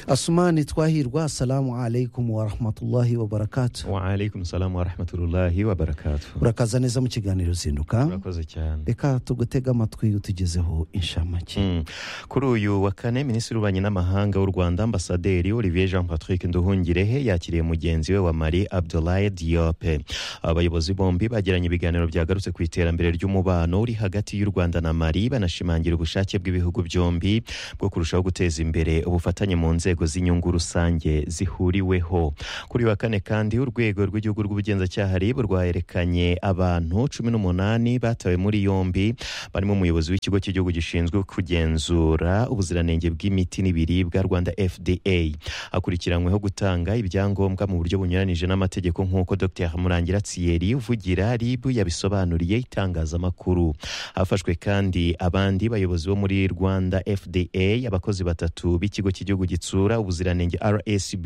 asumani twahirwa assalamu alaikum warahmatullahi wabarakatu waalaikum salamu warahmatullahi wabarakatuh urakaza neza mu kiganiro zinduka urakoze cyane reka tugutege amatwi utugezeho inshamake Mm. kuri uyu wa kane minisitiri w'ububanyi n'amahanga w'u rwanda ambasaderi olivier jean patrick nduhungirehe yakiriye mugenzi we wa mali abdoulaye diope abayobozi bombi bagiranye ibiganiro byagarutse ku iterambere ry'umubano uri hagati y'u rwanda na mali banashimangira ubushake bw'ibihugu byombi bwo kurushaho guteza imbere ubufatanye mu nzego z'inyungu rusange zihuriweho kuri uyu wa kane kandi urwego rw'igihugu rw'ubugenzacyaha rib rwaherekanye abantu cumi n'umunani batawe muri yombi barimo umuyobozi w'ikigo cy'igihugu gishinzwe kugenzura ubuziranenge bw'imiti n'ibiribwa rwanda fda akurikiranyweho gutanga ibyangombwa mu buryo bunyuranije n'amategeko nk'uko dr murangira tsiyeri uvugira rib yabisobanuriye itangazamakuru hafashwe kandi abandi bayobozi bo muri rwanda fda abakozi batatu b'ikigo cy'igihugu gitsura ubuziranenge rsb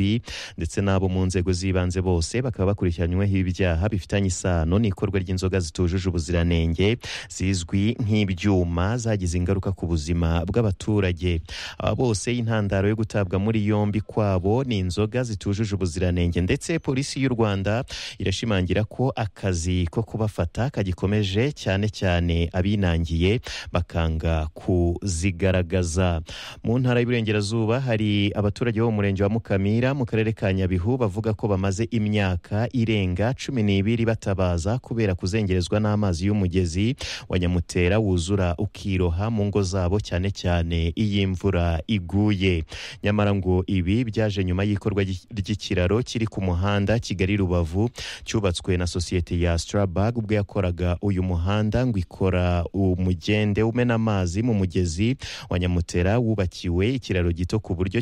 ndetse n'abo mu nzego z'ibanze bose bakaba bakurikiranyweho ibyaha bifitanye isano n'ikorwa ry'inzoga zitujuje ubuziranenge zizwi nk'ibyuma zagize ingaruka ku buzima bw'abaturage aba bose intandaro yo gutabwa muri yombi kwabo ni inzoga zitujuje ubuziranenge ndetse polisi y'u rwanda irashimangira ko akazi ko kubafata kagikomeje cyane cyane abinangiye bakanga kuzigaragaza mu ntara y'iburengerazuba hari abaturage bo mu murenge wa mukamira mu karere ka nyabihu bavuga ko bamaze imyaka irenga cumi n'ibiri batabaza kubera kuzengerezwa n'amazi y'umugezi wa nyamutera wuzura ukiroha mu ngo zabo cyane cyane iyo imvura iguye nyamara ngo ibi byaje nyuma y'ikorwa ry- ry'ikiraro kiri ku muhanda kigali rubavu cyubatswe na sosiyete ya strabag ubwo yakoraga uyu muhanda ngo ikora umugende umena amazi mu mugezi wa nyamutera wubakiwe ikiraro gito ku buryo